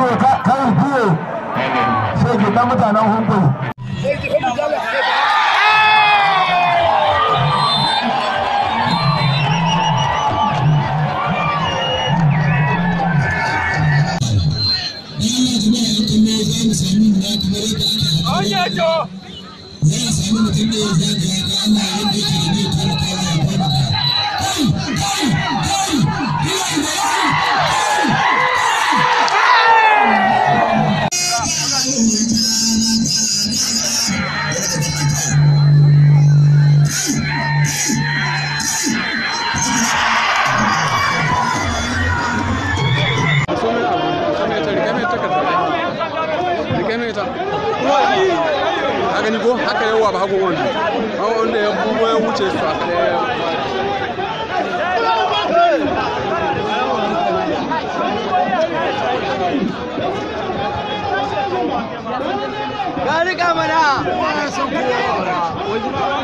biyo kai biyo sai ke dan mutanen hunkuyi a gani ko haka yawa ba hagu wanda wanda ya bugo ya wuce su haka da ya Gari kamana!